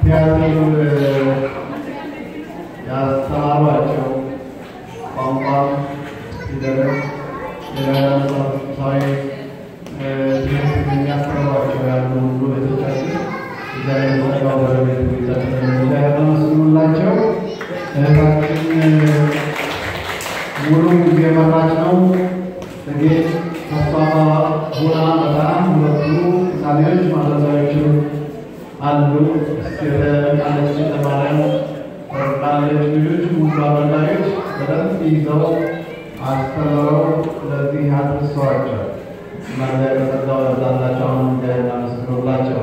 ቲያትር ያስተማሯቸው ቋንቋም ፊደልም ሌላ መጽሐፍ ቅዱሳዊ ትምህርት የሚያስተምሯቸው ያሉ ሁሉ ቤቶቻችን እግዚአብሔር ጸጋው በረቤት ቤታችን እግዚአብሔር ተመስግኑላቸው። እህታችን ሙሉ ጊዜ መራች ነው። ጥቂት ተስፋ ሆና በጣም ሁለቱ ሳሌዎች ማለዛዎቹ አሉ የተቃለች ለማርያም ቃለች ልጆች ሙሉ አበላዮች በደንብ ይዘው አስተምረው ለዚህ አድርሰዋቸው እና እግዚአብሔር ጸጋው ያብዛላቸው። አሁን እግዚአብሔር እናመስግኑላቸው።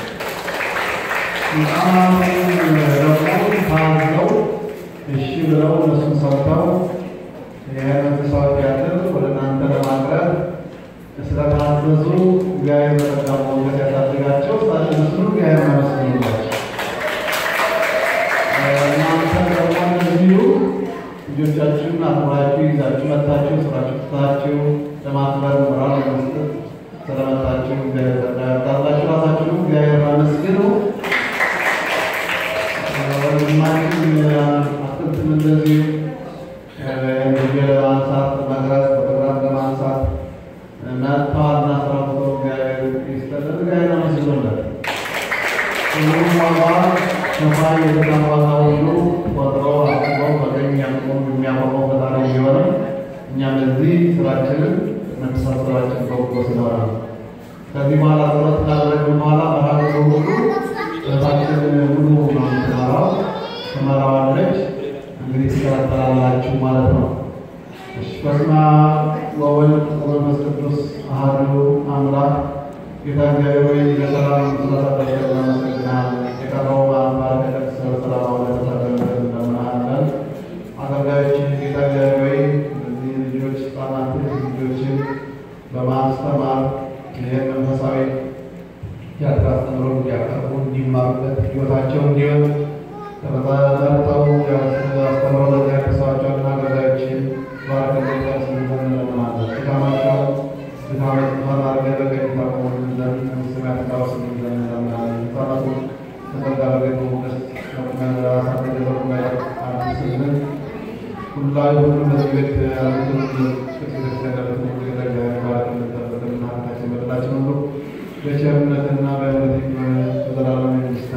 ህፃናቱን ደግሞ ታዘው እሺ ብለው እነሱን ሰምተው የመንፈሳዊ ቲያትር ወደ እናንተ ለማቅረብ ስለታዘዙ እግዚአብሔር በጸጋው ሞገስ ያሳድጋቸው። እነሱን እግዚአብሔር እናመስግኑላቸው። እናንተ ደግሞ እንደዚሁ ልጆቻችሁን አክብራችሁ ይዛችሁ መታችሁ ስራችሁ ትታችሁ ለማክበር ሞራል ለመስጠት ስለመጣችሁ እግዚአብሔር ጸጋ ያብዛላችሁ። ራሳችሁንም እግዚአብሔር አመስግኑ። ወንድማችን አትክልትን እንደዚሁ እንግዲህ ለማንሳት መቅረጽ ፎቶግራፍ ለማንሳት መጥተዋልና ስራ ፎቶ እግዚአብሔር ይስጥልን። እግዚአብሔር አመስግኑለት። ሁሉም ዋጋ ሰፋይ የተቃም ዋጋ ሁሉ ቆጥሮ አስበው በቀኝ ያቆሙ የሚያቆመው ፈጣሪ ቢሆንም እኛም እዚህ ስራችንን መተሳሰባችን በጎ ስለሆነ ነው። ከዚህ በኋላ ጸሎት ካደረግን በኋላ መርሃ ሁሉ እህታችን ሙሉ ነው የምትመራው ትመራዋለች። እንግዲህ ትከታተላላችሁ ማለት ነው። እሺ፣ በስመ አብ ወወልድ ወመንፈስ ቅዱስ አሐዱ አምላክ ጌታ እግዚአብሔር ሆይ ለሰላም ስለሰጠን እናመሰግናለን። የቀረው አንባር ከደስ በሰላም አውለን ተሰደን እንደምናለን አገልጋዮችን ጌታ እግዚአብሔር ሆይ እነዚህ ልጆች ህጻናት ልጆችን በማስተማር ይህን መንፈሳዊ ቲያትር አስተምሮ እንዲያቀርቡ እንዲማሩበት ህይወታቸው እንዲሆን ተመጣጠው አስተምሮ ለዚያ ያደርሰዋቸውና አገልጋዮችን ባርከ ስንዘን እንለምናለን። ድካማቸው ድካመ ጥፋት አድርገህ በቀኝ ታቆሙልን ዘንድ ስም ያትታወስ ዘንድ እንለምናለን። ህጻናቱ ተጠጋ በገኝ ሞገስ ራሳቸው ገዘሩ አዲስልን ሁላዊ ሁሉ በዚህ ቤት ያሉትን ቤተክርስቲያን ያሉትን ሁሉ የተለያዩ ባረክልን ጠብቅልን ሀብታችን በደላችን ሁሉ በቸርነትና በእምነት በዘላለም መንግስት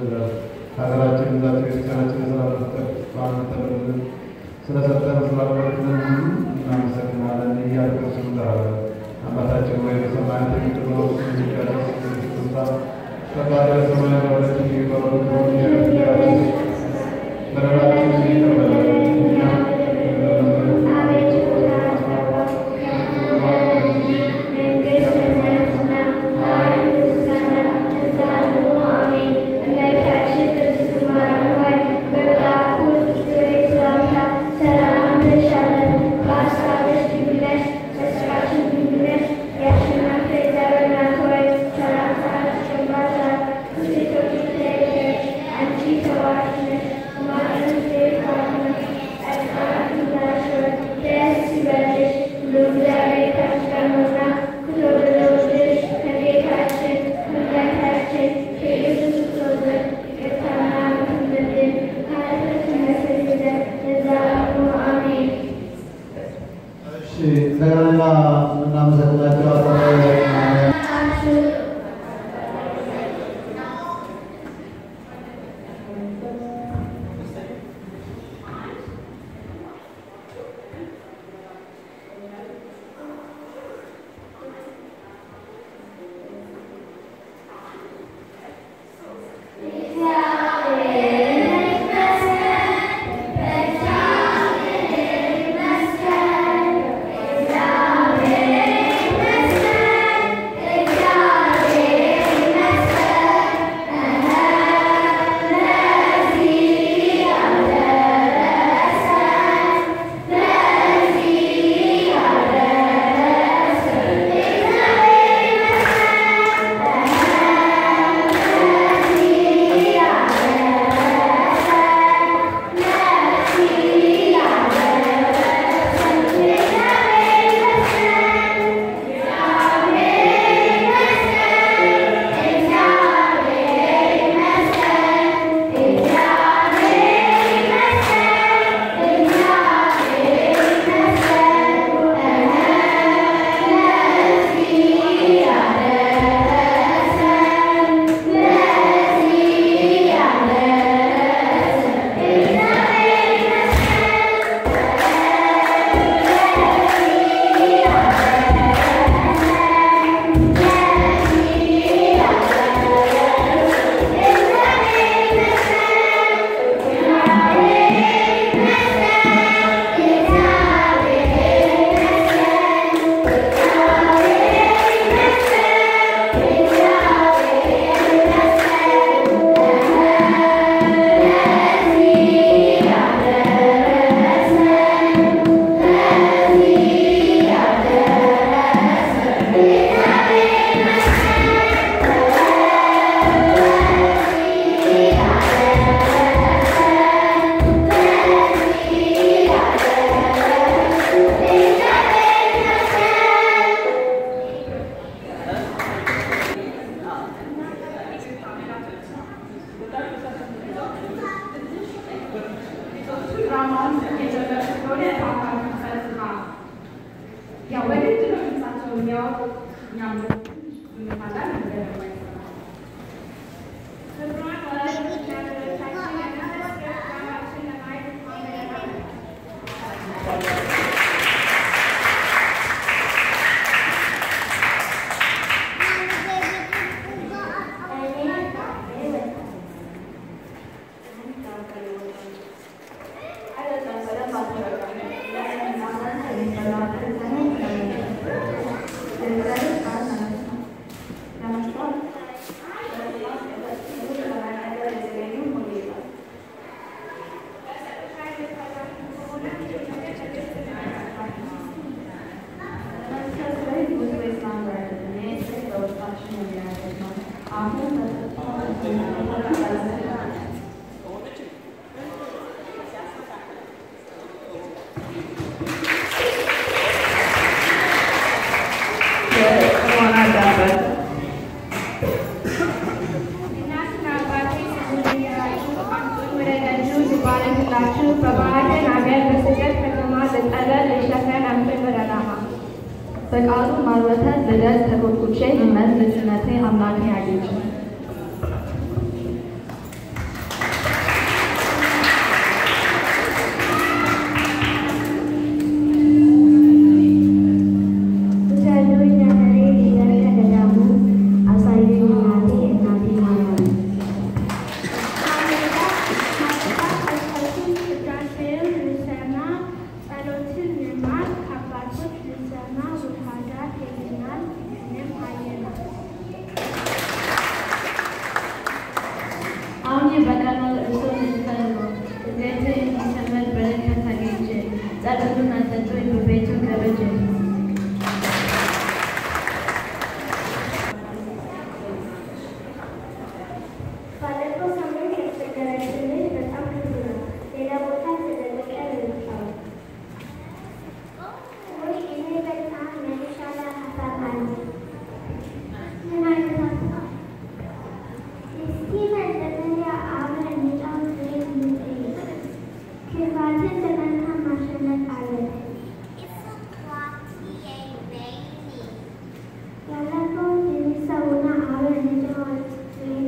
ሀገራችን ዛቸው ቤተክርስቲያናችን የሰላም ፍቅር በአንድ ተብልን ስለሰጠን ስላበረክልን ሁሉ እናመሰግናለን እያልኩ ስም እንጠራለን። አባታችን ወይ በሰማያት የምትኖር ስምህ ይቀደስ፣ መንግስትህ ትምጣ፣ ፈቃድህ በሰማይ እንደሆነች እንዲሁ በምድር ትሁን። የዕለት እንጀራችንን በደላችንን ይቅር በለን እኛም Thank you. ድራማውን የጀመረ ስለሆነ በአካል ፈጽማ ያው በግድ ነው ድምፃቸው የሚያወጡት እኛም እንማላል እንደማይሰማ ክብሯን ወላጆች ያደረቻችን የመንፈስ ድራማችን ለማየት ማመለካከት እናትና አባቴ ስለሚያዩ ወደ ደጁ ሲባረክላችሁ በባዕድን አገር በስደት ከተማ ልጠለል ልሸፈን አምጥን ዓላማ በቃሉ ማርወተት ልደት ተኮትኩቼ እመት ልጅነቴ አምላኬ አጌጭ ውሰዱኝ ነፈሬ ሊደር ከገዳሙ አሳዩኝ እናቴ እናቴ ማርያም አሁን በቀኑ እርሱን እንፈልገው ቤቱ የሚሰመድ በረከት አግኝቼ ጸሎቱን አሰጡኝ በቤቱ ገብቼ ባለፈው ሳምንት ያስቸገረችን ልጅ በጣም ክፉ ነው። ሌላ ቦታ ተደብቀ ልንቻው ወይ እኔ በጣም የተሻለ ሀሳብ አለ። ምን አይነት ሀሳብ? እስኪ መጀመሪያ አብረን እንጫወት ወይም እንጠይቅ። ክፋትን በመልካም ማሸነፍ አለብን። ያለፈውን የሚሰውና አብረን እንጫወት ወይም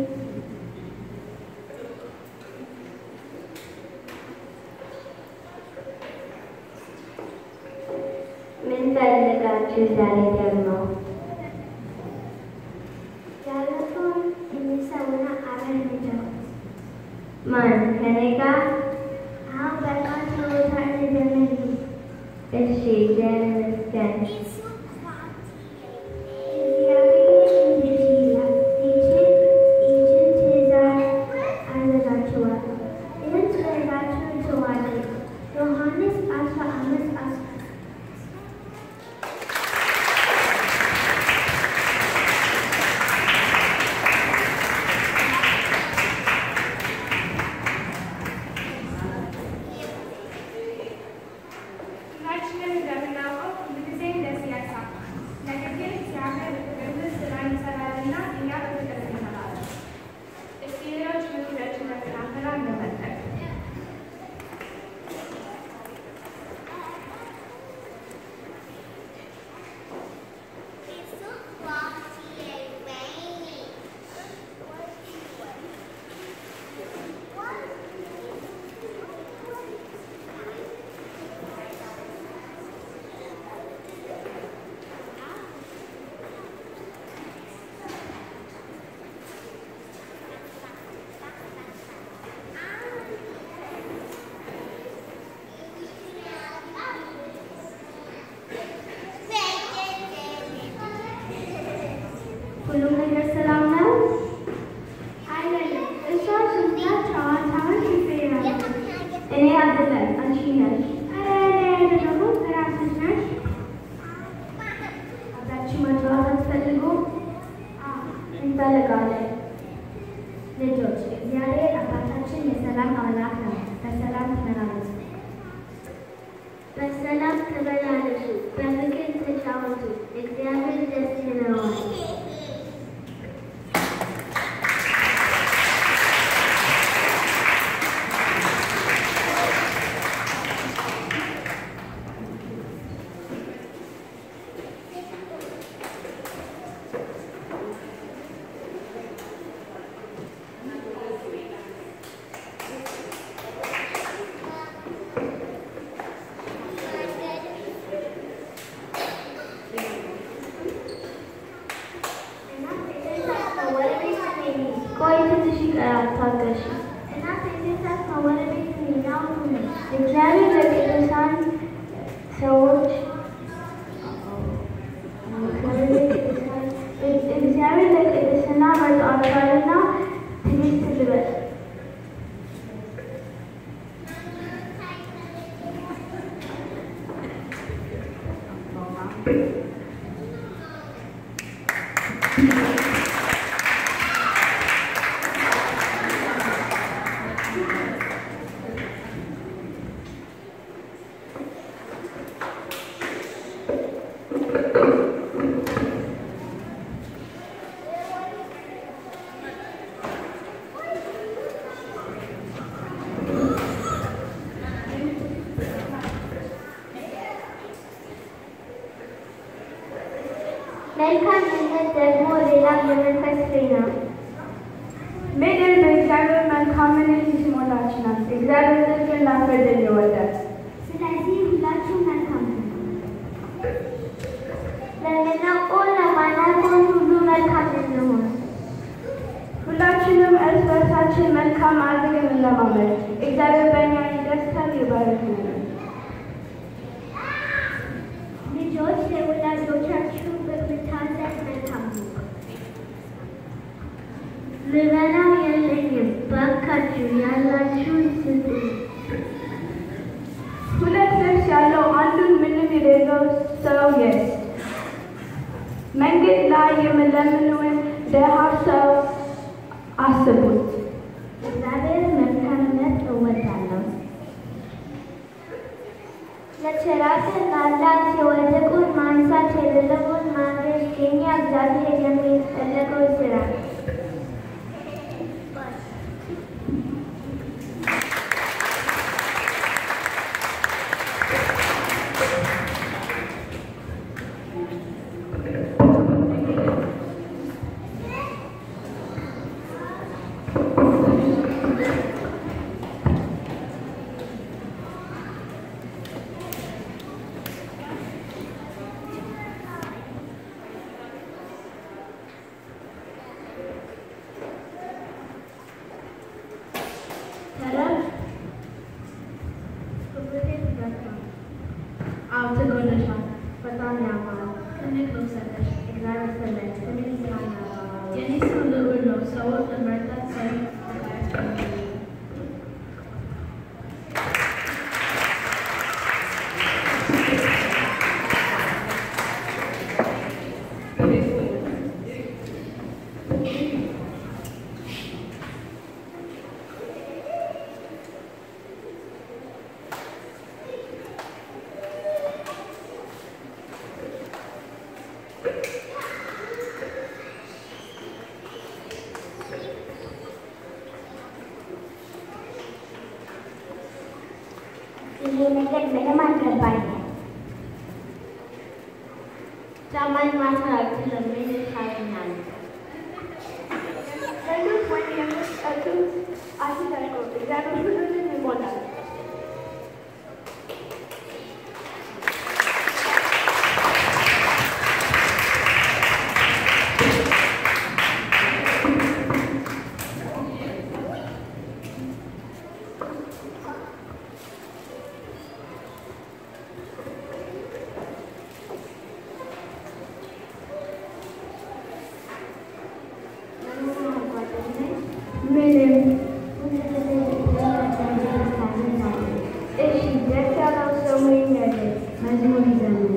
ምን ፈልጋችሁ ዛሬ ደግሞ? ያለፈውን የሚሰውና አብረን እንጫወት። ማን ከኔ ጋር? አሁን በቃ ጨዋታ እንጀምር። እሺ እግዚአብሔር ይመስገን። እግዚአብሔር እንዲህ ይላል፣ ይህችን ይህችን ትእዛዝ አዘዛችኋለሁ፣ ይህን ትእዛዛችሁን ተዋደዱ። ዮሐንስ አስራ አምስት አስራ ሁላችንም እንደምናውቀው ሁሉ ጊዜ ደስ ያሳል። ነገር ግን እግዚአብሔር በፍቅር ስራ ይሰራልና እኛ በፍቅር እንሰራለን። እስኪ ሌሎች ምክሮችን መከታተል እንመልከት። ሁሉም ነገር ሰላም ነው? አይደለም። እሷ ዝም ብላ ጨዋታውን ትፈራለች። እኔ አይደለም አንቺ ነሽ። ኧረ እኔ አይደለሁም እራስሽ ነሽ። አብራችሁ መጫወት አትፈልጉም? አዎ እንፈልጋለን። ልጆች እግዚአብሔር አባታችን የሰላም አምላክ ነው። በሰላም ተመላለሱ። በሰላም ተመላለሱ፣ በፍቅር ተጫወቱ። እግዚአብሔር ደስ ይለዋል። ይቀራል፣ ታገሺ። እናት የቤተሰብ ወደ ቤት እንሂድ፣ አሁን ሁኑ። እግዚአብሔር ለቅዱሳን ሰዎች እግዚአብሔር ለቅድስና መርጧቸዋልና ትዕግስት ልበስ። መልካምነት ደግሞ ሌላ የመንፈስ ፍሬ ነው። ምድር በእግዚአብሔር መልካምነት የተሞላች ናት። እግዚአብሔር ጽድቅና ፍርድን ይወዳል። ስለዚህ ሁላችሁም መልካም ሁኑ። ለምናውቀው ለማናውቀው ሁሉ መልካም እንሁን። ሁላችንም እርስ በርሳችን መልካም አድርገን እንለማመድ። እግዚአብሔር በእኛ ይደስታል፣ ይባርክልን። ልጆች ለወላጆቻችሁ በመታዘዝ መልካም ሁኑ። ልበላው የለኝም፣ ባካችሁ ያላችሁን ስጡ። ሁለት ልብስ ያለው አንዱን ምንም የሌለው ሰው ይስጥ። መንገድ ላይ የሚለምነውን ድሃ ሰው አስቡት። እግዚአብሔር መልካምነት እወዳለሁ። ለቸራትን ላላት የወደቁን ማንሳት የሌለውን ማድረግ የኛ እግዚአብሔር የሚፈለገው ስራ። ሰላም አዎ ትጎለሻል። በጣም ያማራል። ትልቅ ነው ሰጠሽ። እግዚአብሔር ይስጥልኝ። ስሜ ስራና የኔ ስም ልዑል ነው። ሰዎች ለመርዳት ሰሪ ይሄ ነገር ምንም አልገባኝም። ጫማን ማሰር አልችልም። ምን ይሻለኛል? ለሉት ወይም የምትጠጡት አትሰርቁ። እግዚአብሔር ሁሉንም ይሞላል። ምንም እሺ፣ ደስ ያለው ሰው ምን ያደርግ? መዝሙር ይዘምር።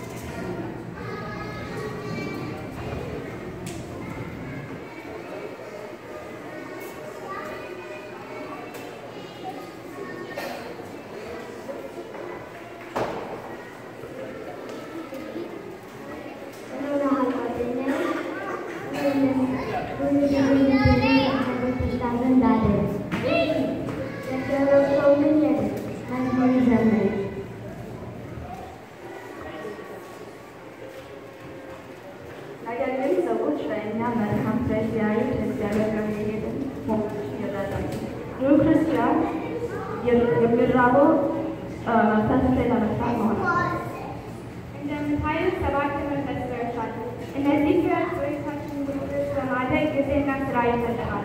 ነገር ግን ሰዎች በእኛ መልካም ስራ ሲያዩ እግዚአብሔር ጋር የሄድን መሆናችን ይረዳሉ። ይህ ክርስቲያን የሚራበው መንፈስ ፍሬ ለመስራት መሆን እንደምታዩት ሰባት መንፈስ ፍሬዎች አሉ። እነዚህ ፍሬዎች በቤታችን ውስጥ በማደግ ጊዜና ስራ ይፈልጋሉ።